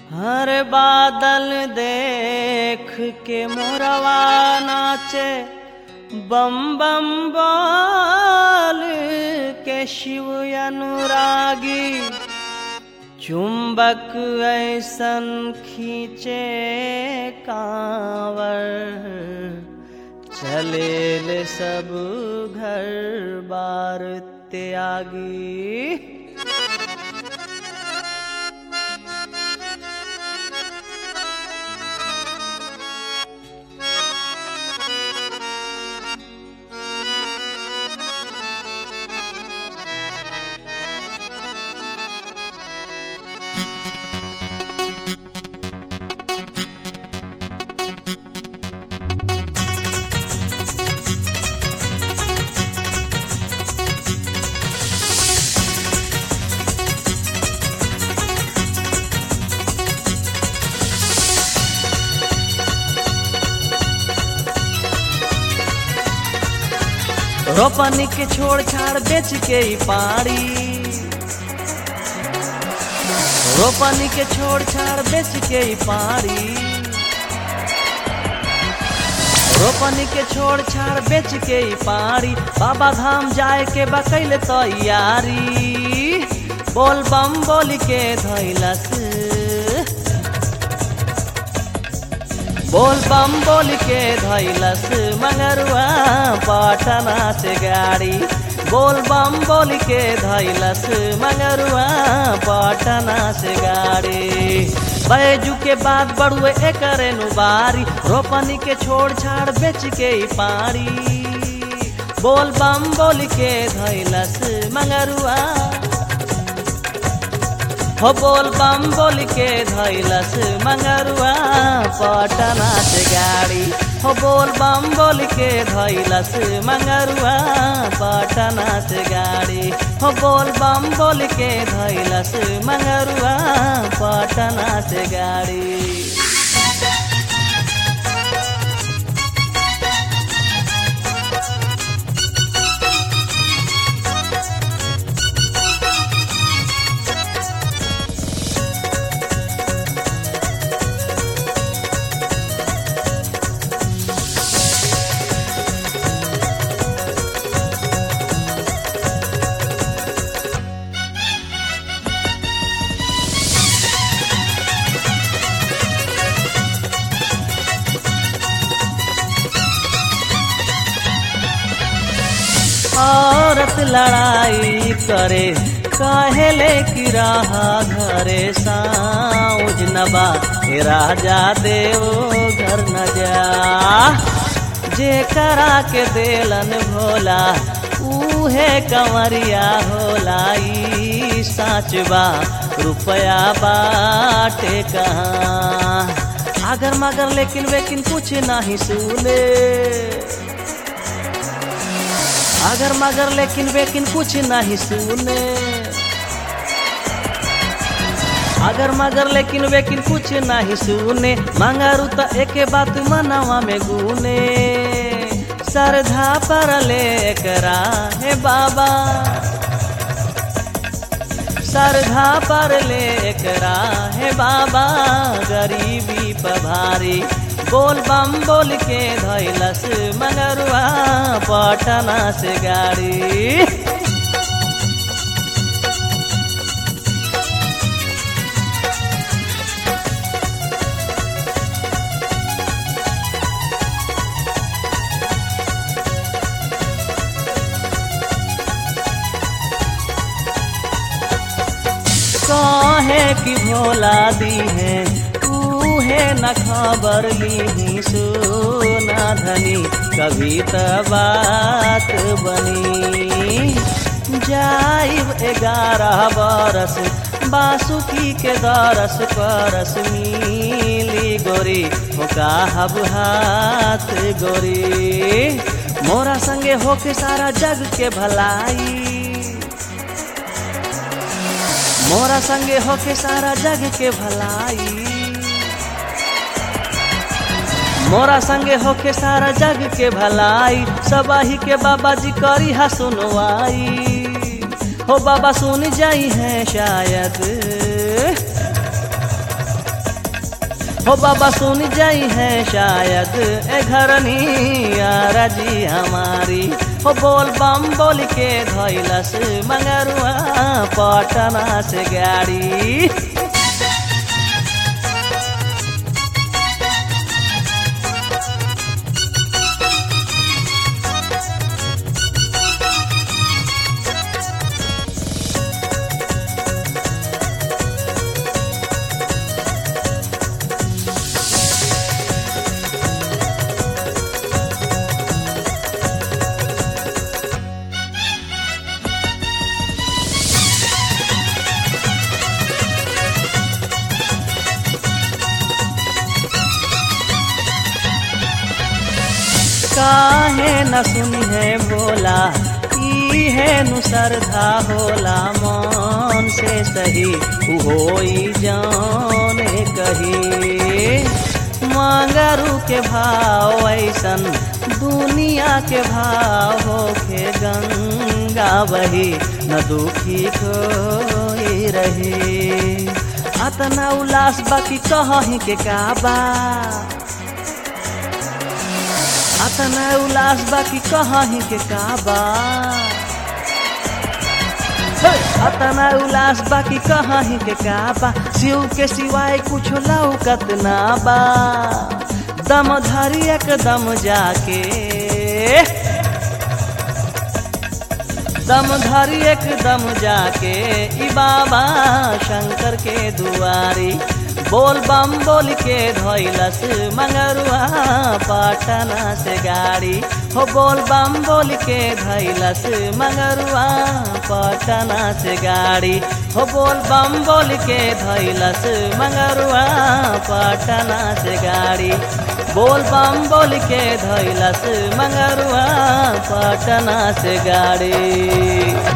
हर बादल देख के मोरवा नाचे बम बम बोल के शिव अनुरागी चुंबक ऐसन खींचे कांवर चले ले सब घर बार त्यागी रोपनी के छोड़ छाड़ बेच के ही पाड़ी रोपनी के छोड़ छाड़ बेच के ही पाड़ी रोपनी के छोड़ छाड़ बेच के ही पाड़ी बाबा धाम जाए के बकैल तैयारी बोल बम बोल के धैलस बोल बम बोल के धैलस मंगरुआ पटना से गाड़ी बोल बम बोल के धैलस मंगरुआ पटना से गाड़ी बैजू के बाद बड़ुए एकरे नुबारी रोपनी के छोड़ छाड़ बेच के ही पारी बोल बम बोल के धैलस मंगरुआ हो बोल बम बोल के धैलस मंगरुआ पटना से गाड़ी हो बोल बम बोल के धैलस मंगरुआ पटना से गाड़ी हो बोल बम बोल के धैलस मंगरुआ पटना से गाड़ी औरत लड़ाई करे कहेले की रहा घरे साउज नबा हे राजा देव घर न जा जे करा के देलन भोला उहे कंवरिया होला ई साच बा रुपया बाटे कहाँ अगर मगर लेकिन वेकिन कुछ नहीं सुने अगर मगर लेकिन वेकिन कुछ नहीं सुने अगर मगर लेकिन वेकिन कुछ नहीं सुने मंगारू तो एक बात मनवा में गुने श्रद्धा पर ले करा हे बाबा श्रद्धा पर ले करा हे बाबा गरीबी पभारी बोल बम बोल के धैलस मगरुआ पटना से गाड़ी कहे कि भोला दी है है न खबर ली सोना धनी कभी त बात बनी जाइब ग्यारह बरस बासुकी के दरस परस मिली गोरी होका हब हाथ गोरी मोरा संगे होके सारा जग के भलाई मोरा संगे होके सारा जग के भलाई मोरा संगे होके सारा जग के भलाई सबाही के बाबा जी करी हा सुनवाई हो बाबा सुन जाई है शायद हो बाबा सुन जाई है शायद ए घरनी राजी हमारी हो बोल बम बोल के धैलस मंगरुआ पटना से गाड़ी काहे न सुनी है बोला ई है नु श्रद्धा होला मन से सही होई जाने कही मांगरू के भाव ऐसन दुनिया के भाव होके गंगा बही न दुखी कोई रही अतना उल्लास बाकी कहीं के काबा अतना उल्लास बाकी कहीं के काबा अतना उल्लास बाकी कहीं के काबा शिव के सिवाय कुछ लौकत ना बा दम धरी एकदम जाके दम धरी एकदम जाके ई बाबा शंकर के दुआरी बोल बम बोल के धैलस मंगरुआ पटना से गाड़ी हो बोल बम बोल के धैलस मंगरुआ पटना से गाड़ी हो बोल बम बोल के धैलस मंगरुआ पटना से गाड़ी बोल बम बोल के धैलस मंगरुआ पटना से गाड़ी